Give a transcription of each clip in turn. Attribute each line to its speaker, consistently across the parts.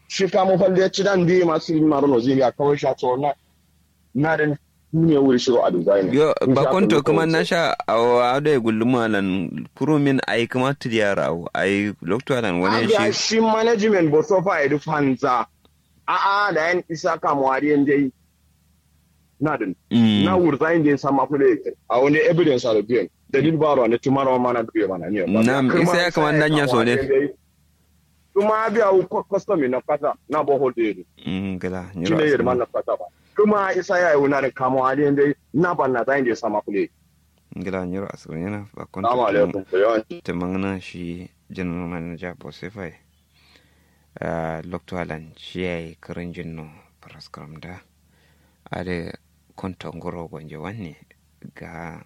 Speaker 1: shi kamo falle ci dan bi masu yin maro no zai kawai sha to na na da ne wuri shiro a design
Speaker 2: yo ba konto kuma na sha a da gulluma lan kurumin ai kuma tiyara ai lokto lan wani
Speaker 1: shi
Speaker 2: shi
Speaker 1: shi management bo so fa edu fanza a a da yan isa kamo ari dai na din
Speaker 2: Mm.
Speaker 1: na wurzain da sama fule a wani evidence a biyan dalil baro ne tumara mana biye mana ne ba
Speaker 2: Nam,
Speaker 1: Kuma
Speaker 2: isa ya kama
Speaker 1: sai
Speaker 2: danya so ne.
Speaker 1: kamo ari dai. kuma biya ku custom na kasa na bo hode
Speaker 2: Mm, gala
Speaker 1: shi
Speaker 2: nyiro
Speaker 1: ne
Speaker 2: asiri.
Speaker 1: yadda na kasa ba kuma isa ya yi wani kamo ari dai na ban na zain da sama fule
Speaker 2: gala nyiro asiri yana ba konto
Speaker 1: Assalamu alaikum ko yawan
Speaker 2: ta mangana shi general manager bosifai uh, lokto alan shi ya yi karin jinno paraskram da a da konto ngoro gwanje wanne ga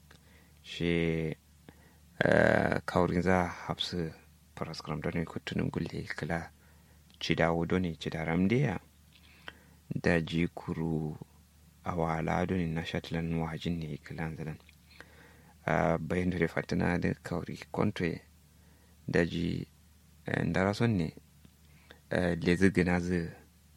Speaker 2: shi uh, kaurin za hapsu paraskram da ne kutunin gulle kala cidawo doni cidaram diya da ji kuru a wala doni na shatlan wajin ne kilan zalan uh, bayan da fatina da kauri kontoye da ji ndara son ne uh, lezi gina zu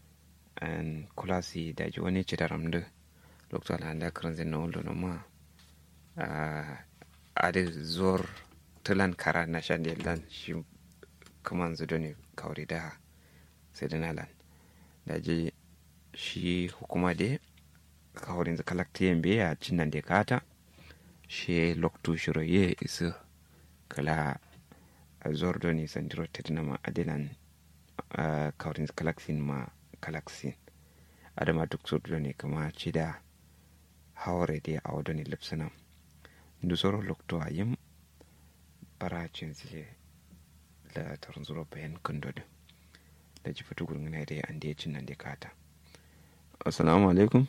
Speaker 2: an kulasi da ji wani ci da ramdu lokacin alhanda karan zai na wulda ma uh, a da zuwar tulan kara na shan da lan shi kuma zudo ne kauri da sai da nalan da ji shi hukuma da kaurin zakalaktiyan biya cin nan da kata she loktu shiro ye isu kala zordo ni sandiro tedna ma adelan uh, kaurin kalaksin ma kalaksin adama duk zordo ne kama cida hawre de awdo ni lipsana ndu soro lokto ayim bara cinsi la tarin zuro bayan kundode da ji fitu gurin ne dai an da cin nan da kata assalamu alaikum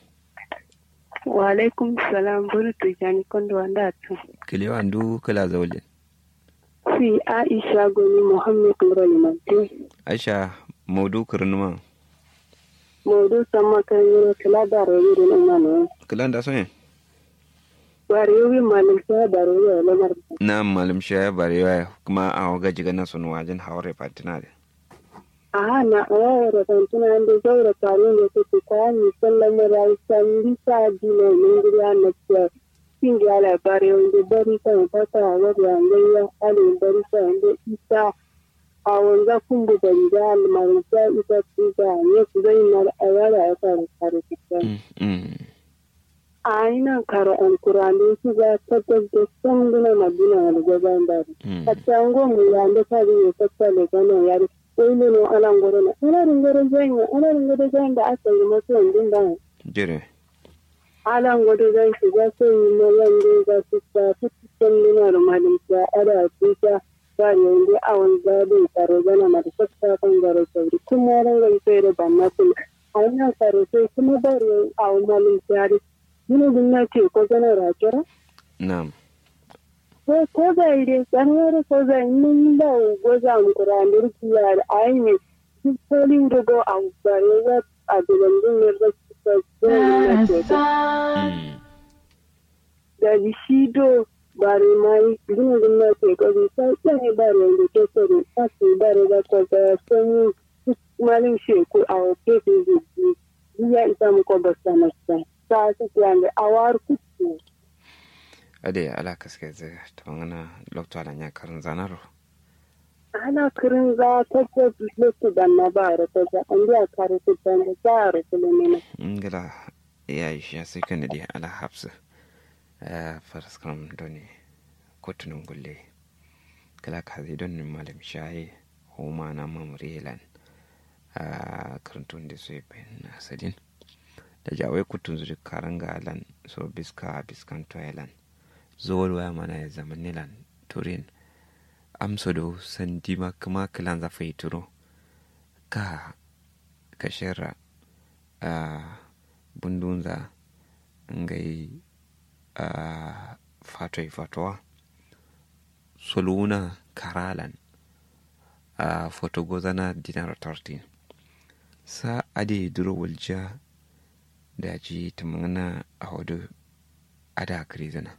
Speaker 3: wa alaikum salam buru tujani kondo wanda tu
Speaker 2: kilewa ndu kala zawle
Speaker 3: si aisha goni muhammad murali manti
Speaker 2: aisha maudu kirnuma
Speaker 3: mawdu sama kan yoro kala daro yoro no mano
Speaker 2: kilan da soye
Speaker 3: wari yowi malim sa daro yoro no mar
Speaker 2: na malam shaya barewa kuma a waga jiga na sun wajen hawar fatina da
Speaker 3: aha na awara kan tuna ande zaura kanu ne ko ko kwani sallama rai san bisa dino ne gura na ce kin ga la bare wanda bari kan fata wa da ngaya ale bari kan da isa a wanda kun da da almarin ta ita tuga ne ku zai na awara ya fara kare kitan a ina karo an kurande su ga tabbatar da sanguna madina da gaban bari a tango mu ya da ta ne ta le gano yari sai ne no alan goro na ana ringoro zanya ana ringoro zanya da aka yi masu yanzu da
Speaker 2: jire
Speaker 3: alan goro zan shi ga sai yi na wanda ga su ta tuttukan nuna da malin ta ada tuta ba ne wanda a wanda bai tsaro gana ma da sassa kan garo sauri kuma ran ran sai da ban masu a wannan tsaro sai kuma bari a malin ta Yine bunlar ce ko gana rakira?
Speaker 2: na'am
Speaker 3: Ko ko ga ide sanwar ko ga nin da goza mu kurandir kiya da ayi duk polin da go a bare ga a dilan din ne da ta na ce da bishido bare mai din din na ce ko bi sai sai bare da ke so da sai bare ga ko ga sun malin shi ko a ke ke ya isa mu ko ba sana sai ta su yanzu a war kuku.
Speaker 2: ade ala kaske ze to ngana lokto ala nya karin zanaro
Speaker 3: Ana kirin za ta ce lutu da na ba ra ta za an biya kare su da na za ra su ne na.
Speaker 2: ngala ya yi shi sai kan di ala hafsa eh faras kam doni kotunun gulle kala ka zai don malam shaye homa na mamrelan a karantun da su na sadin da jawai kutun zuri karanga lan so biska biskan toilan zuwar waya mana ya zama nilan turin amso do sandi ma kuma kilan za fa turo ka ka shera a bundunza ngai a fatoi fatowa soluna karalan a fotogozana dinar 13 sa ade duro walja da ji tamana a hudu ada krizana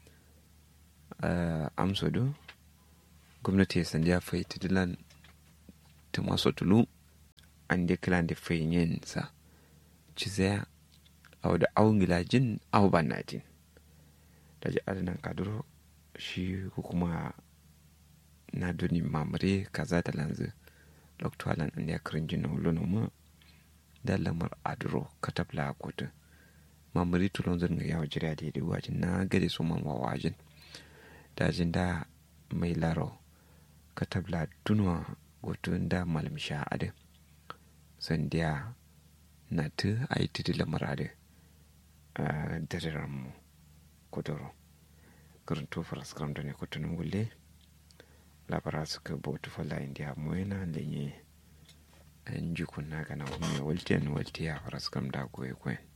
Speaker 2: uh, amso do gwamnati ya sanja fai tidilan ta maso tulu an de klan de fayin sa ci zaya au da au jin au banatin da ji adanan kaduro shi ko kuma na duni mamare kaza da lanzu loktualan an ya kirin jin na mu da lamar aduro katabla kotu mamari tulon zan ga yawa jira da wajin na gade su man wajin dajin da mai laro katabla tunwa gotun da malam sha ade sandiya na tu a yi titi lamar ade a dadiran mu kuduro garin tofar skaram da ne kutunin gulle labara suka bautu fala indiya mu yana lenye an ji kunna gana wani waltiyan waltiya fara skam da goye kwen